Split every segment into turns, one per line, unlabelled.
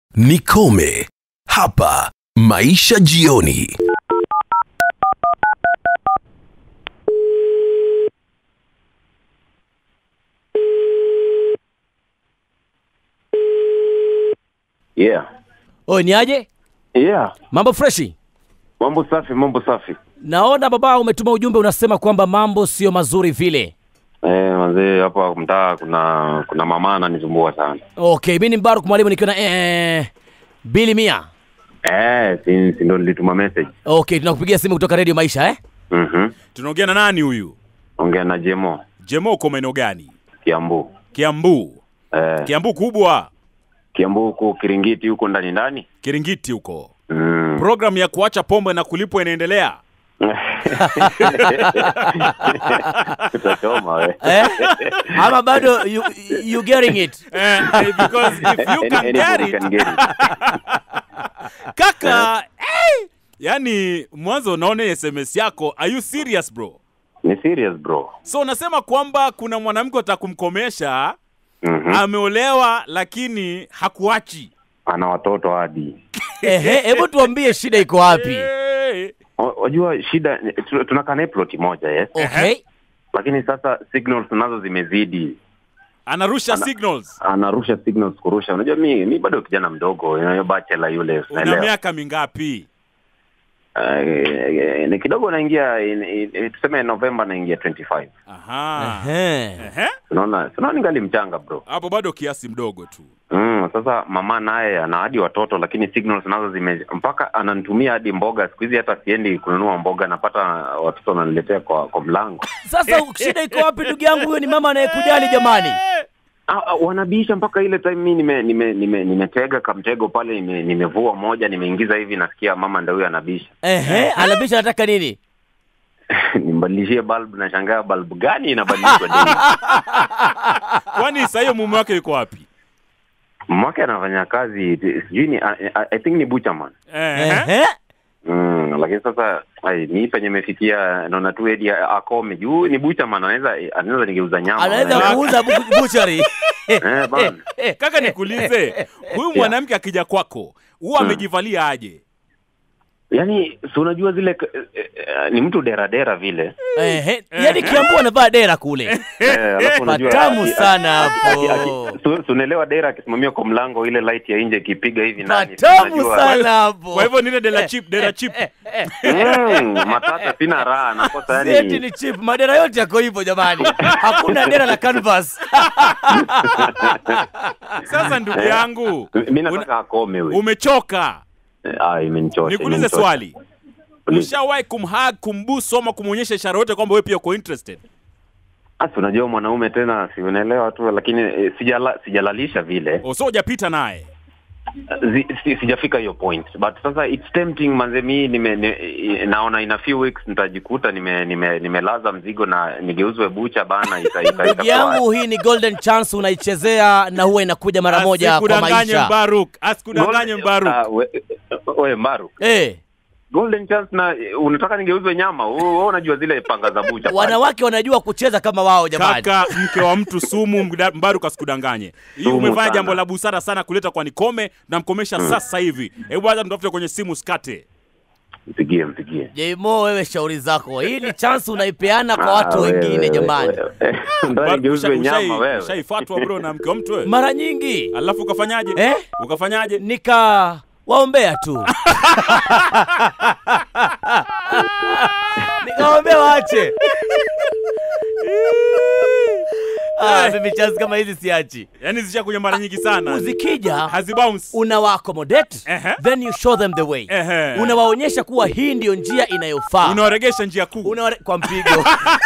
Nikome hapa Maisha Jioni.
Yeah.
Oi, ni aje?
Yeah.
Mambo freshi?
Mambo safi, mambo safi.
Naona baba umetuma ujumbe unasema kwamba mambo sio mazuri vile.
Eh, manzee hapa mtaa kuna kuna mama ananisumbua sana.
Okay, mimi ni Mbaruk mwalimu nikiwa na eh, Bili Mia.
Eh, si, si ndo nilituma message.
Okay, tunakupigia simu kutoka Radio Maisha eh?
Mhm.
tunaongea na nani huyu
Ongea na Jemo
jemo uko maeneo gani
Kiambu.
kiambu
Eh,
kiambu kubwa
Kiambu huko Kiringiti huko ndani ndani.
kiringiti huko
Mm.
programu ya kuacha pombe na kulipwa inaendelea
Tutachoma we.
Eh? Ama bado you, you getting it?
eh, because if you can
Any-
get
anybody
it
can get it.
kaka eh, yani mwanzo unaona sms yako are you serious bro
Ni serious bro.
so unasema kwamba kuna mwanamke atakumkomesha
Mhm.
ameolewa lakini hakuachi
Ana watoto hadi.
Ehe, hebu tuambie shida iko wapi?
Eh,
Wa- Wajua shida tu- tunakaa naye ploti moja yes.
Okay.
Lakini sasa signals nazo zimezidi.
anarusha signals
anarusha signals kurusha. Unajua mi mi bado kijana mdogo, you know, bachelor yule,
una
unaelewa.
miaka mingapi
Uh, ni kidogo naingia in- in- tuseme Novemba naingia 25.
aha
Ehe.
Ehe.
Unaona, unaona ningali mchanga bro.
hapo bado kiasi mdogo tu
Mm, sasa mama naye ana hadi watoto lakini signals nazo zime mpaka ananitumia hadi mboga. Siku hizi hata siendi kununua mboga, napata watoto wananiletea kwa kwa mlango.
Sasa shida iko wapi ndugu yangu? Huyo ni mama anayekujali jamani.
Ah, ah, wanabisha mpaka ile time mi nime nime nime nimetega kamtego pale nime, nimevua moja nimeingiza hivi nasikia mama ndio huyo anabisha.
Ehe, anabisha anataka nini?
Nimbadilishie bulb na shangaa bulb gani inabadilishwa daily.
kwani saa hiyo mume wake yuko wapi
Mwake anafanya kazi sijui ni I, I, I think ni butcherman.
Ehe.
Ehe.
Mm, lakini sasa ai, mi penye imefikia naona tu edi akome juu ni butcherman anaweza anaweza nigeuza nyama.
Anaweza
Unaelewa?
kuuza bu- butchery.
Eh, bana.
kaka nikuulize huyu mwanamke akija kwako huwa amejivalia aje
Yaani si unajua zile k- eh, eh, ni mtu dera dera vile.
Ehe. Yaani Kiambu anavaa dera kule.
Eh, alafu unajua
Patamu
aki-
sana
aki- aki-
hapo.
su- su- unaelewa dera akisimamia kwa mlango ile light ya nje ikipiga hivi ndani.
Patamu
unajua-
sana hapo.
kwa hivyo nile dela chip dela chip
Mm, matata sina raha nakosa
Sieti
yani.
ni chip, madera yote yako hivyo jamani. Hakuna dera la canvas.
sasa ndugu yangu
Mimi nataka akome wewe.
umechoka
Ah, imenichosha.
nikuulize
imenichosha.
swali
Uliza.
ushawahi kumhag kumbusu ama kumwonyesha ishara yote kwamba wewe pia uko interested
Asa unajua mwanaume tena si unaelewa tu lakini eh, sijala, sijalalisha vile.
so hujapita naye
Zi, si, sijafika hiyo point. But sasa it's tempting manze mi nime, ni, naona in a few weeks nitajikuta nime nime nimelaza mzigo na nigeuzwe bucha bana ita ita,
Ndugu
ita
yangu, hii ni golden chance unaichezea na huwa inakuja mara moja kwa
asikudanganye
maisha.
mbaruk asikudanganye mbaruk
Ah, we, we Maru.
Eh,
Golden chance na unataka nigeuzwe nyama. Wewe unajua zile panga za bucha. pale.
wanawake wanajua kucheza kama wao jamani.
kaka mke wa mtu sumu mda- mbaruk asikudanganye hii
Sumu
umefanya
sana.
jambo la busara sana kuleta kwa nikome na mkomesha sasa hivi hebu acha mtafute kwenye simu skate
Mpigie mpigie.
Jmo, wewe shauri zako, hii ni chance unaipeana kwa watu
Ah, wewe,
wengine jamani.
wewe. Unataka nigeuzwe nyama wewe.
ushaifatwa bro na mke wa mtu wewe
Mara nyingi
alafu ukafanyaje
Eh?
ukafanyaje
nika waombea tu nikawaombea waache. Ah, mimi chance kama hizi siachi.
yaani zishakuja mara nyingi sana
Zikija
hazibounce
unawaaccommodate
Ehe.
then you show them the way.
Ehe.
Unawaonyesha kuwa hii ndiyo njia inayofaa.
unawaregesha njia kuu
Unaware- kwa mpigo.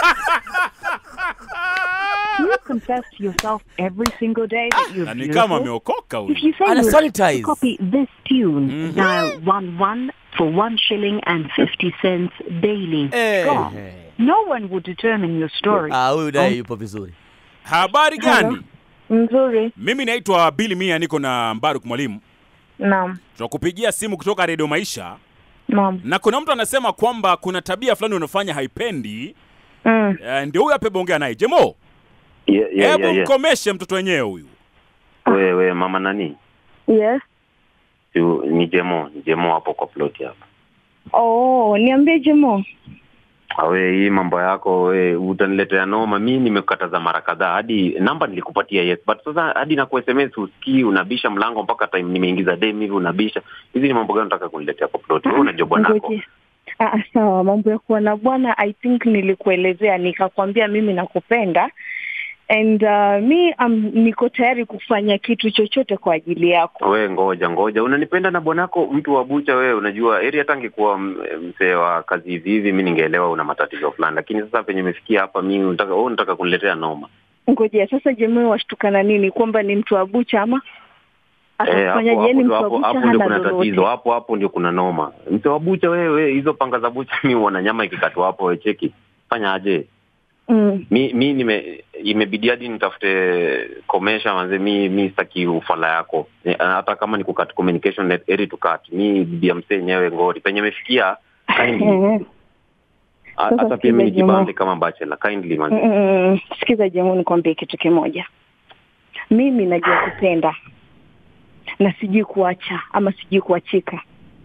You confess to yourself every single day that you're
na ni
beautiful.
kama ameokoka
If
huyu
you say
Ana
you
sanitize.
to copy this tune, dial one one for one shilling and fifty cents daily.
Eh.
Gone. No one will determine your story.
Ah, huyu naye yupo vizuri.
habari gani
Nzuri.
mimi naitwa bili mia niko na mbaruk mwalimu
Naam.
tunakupigia simu kutoka redio maisha
Naam.
na kuna mtu anasema kwamba kuna tabia fulani unafanya haipendi
Mm.
uh, ndio huyu apebongea naye jemo
Yeah, yeah,
hebu
yeah, yeah.
mkomeshe mtoto wenyewe huyu
Wewe mama nani?
Yes.
Tu- ni jemo ni jemo hapo kwa ploti hapo
Oh, niambie Jemo.
awe hii mambo yako we utaniletea noma mi nimekukataza mara kadhaa hadi namba nilikupatia yes but sasa hadi na sms usikii unabisha mlango mpaka time nimeingiza dem hivi unabisha hizi ni mambo gani unataka kuniletea kwa ploti wewe unajua bwanako
Ngoje. Ah, ah, sawa, mambo ya kuwa na bwana I think nilikuelezea nikakwambia mimi nakupenda and uh, mi um, niko tayari kufanya kitu chochote kwa ajili yako.
we ngoja ngoja unanipenda na bwanako mtu wa bucha wewe unajua eri hata angekuwa m- mzee wa kazi hivi hivi mi ningeelewa una matatizo fulani lakini sasa penye imefikia hapa mi unataka wewe unataka kuniletea noma
Ngojea sasa, Jemo washtukana nini? Kwamba ni mtu wa bucha ama
Eh, hapo
atakufanyaje? Yani
hapo
mtu wa
hapo
bucha
hapo ndio
hana
kuna tatizo
lolote.
hapo hapo ndio kuna noma mzee wa bucha wewe hizo panga za bucha mi uona nyama ikikatwa hapo we cheki fanya aje
Mm.
mi mi nime imebidi hadi nitafute komesha manze mi mi sitaki ufala yako Eh, hata kama ni kukat communication net eri to cut mi bibi ya msee yenyewe ngori penye imefikia kindly
Eh,
Ha-
Sasa
hata pia mi
sikiza
nijibambe
Jemo.
kama bachelor kindly
mm,
manze
mm, mm. Sikiza Jemo, nikwambie kitu kimoja. Mimi najua kupenda na sijui kuacha ama sijui kuachika,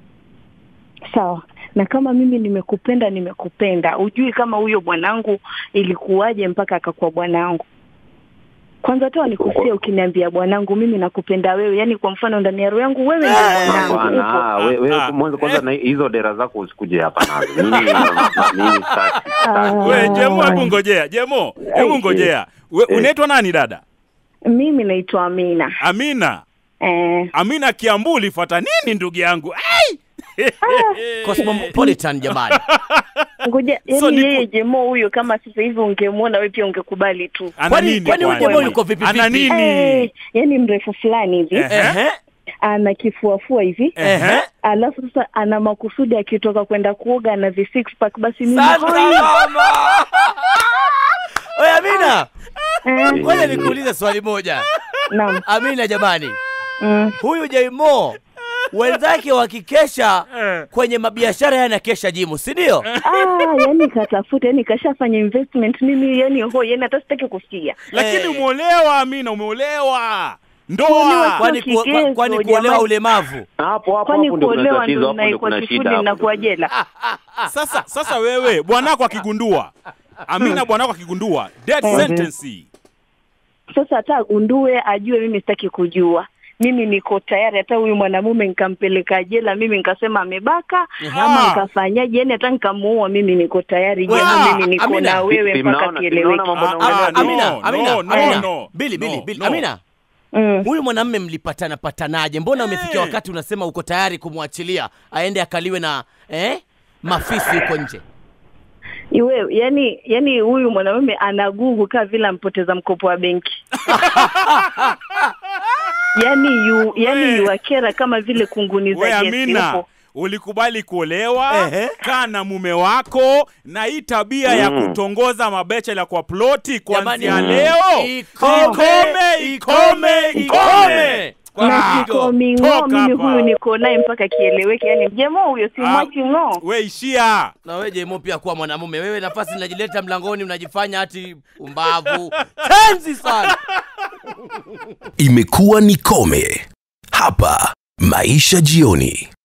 sawa na kama mimi nimekupenda, nimekupenda. Ujui kama huyo bwanangu ilikuwaje mpaka akakuwa bwanangu. Kwanza toa nikusia, ukiniambia bwanangu, mimi nakupenda wewe, yani kwa mfano ndani ya roho yangu wewe ndio bwanangu,
Hapana,
upo.
ah, we- we-
Ah,
mwanzo kwanza na hizo dera zako usikuje hapa nazo mimi mimi sitaki, sitaki.
we jemo hebu ngojea jemo hebu ngojea we
Eh.
unaitwa nani dada
Mimi naitwa Amina.
amina
Eh,
amina kiambu ulifuata nini ndugu yangu Ai!
Cosmopolitan jamani.
ngoja
So
yani
niku-
yeye Jemo huyo, kama sasa hivi ungemwona wewe pia ungekubali tu.
ana
Kwani-
nini
kwani huyu
kwani?
Jemo yuko vipi
ana
vipi?
nini
Eh, yani mrefu fulani hivi
Eh.
Ehe.
ana kifuafua hivi
Ehe.
alafu sasa ana makusudi akitoka kwenda kuoga na vi six pack basi mimi
Sasa
hoi.
mama. Oye Amina,
Eh,
ngoja nikuulize swali moja.
naam
Amina jamani,
mm.
huyu Jaimo wenzake wakikesha
Eh.
kwenye mabiashara yana kesha jimu, si ndio?
ah, yani katafuta yani kashafanya investment mimi yani ho yani hata sitaki kusikia
lakini
Eh.
umeolewa amina umeolewa
Kuolewa
ndoa
kwa-
Kwani ku-
kigezo,
kwani kuolewa
jamani.
ulemavu?
hapo hapo
kwani
hapo ndio kuna
kuolewa
tatizo
ndo
hapo ndio
inaikuwa
kuna
kusudi
shida hapo
inakuwa
ndio-
jela
sasa sasa wewe bwanako akigundua amina bwanako akigundua death
Mhm.
sentence
sasa hata agundue ajue mimi sitaki kujua mimi niko tayari hata huyu mwanamume nikampeleka jela mimi nikasema amebaka ama
Ah.
nikafanyaje yani hata nikamuua mimi niko tayari
Wewe,
jema
ah,
mimi niko
Amina.
na wewe
Si- si
mpaka
mnaona- si
kieleweke
mnaona mambo
Ah,
naongelea
ah,
tu?
Amina,
no,
Amina,
no, no,
Amina.
no.
Bili, Bili,
No,
Bili.
no.
Amina,
mm.
huyu mwanamme mlipatana patanaje? Mbona umefikia
Eh.
wakati unasema uko tayari kumwachilia aende akaliwe na eh, mafisi huko nje?
Iwe, yani yani huyu mwanamume anagugu kaa vile ampoteza mkopo wa benki yani yu, yani
We.
yuwakera kama vile kunguni
we
za gesi
amina
huko.
ulikubali kuolewa
Ehe.
kaa na mume wako na hii tabia ya
Mm.
kutongoza mabechela kwa ploti kuanzia
Jamani,
leo
ikome, ikome, ikome. Kwa
na
pigo.
kikomi ng'o
Toka
mimi
hapa.
huyu niko naye mpaka kieleweke yani mjemo huyo si
Ah.
mwachi ng'o
we ishia
na wewe Jemo pia kuwa mwanamume wewe, nafasi inajileta mlangoni, unajifanya hati umbavu. Tenzi sana.
Imekuwa ni Kome hapa Maisha Jioni.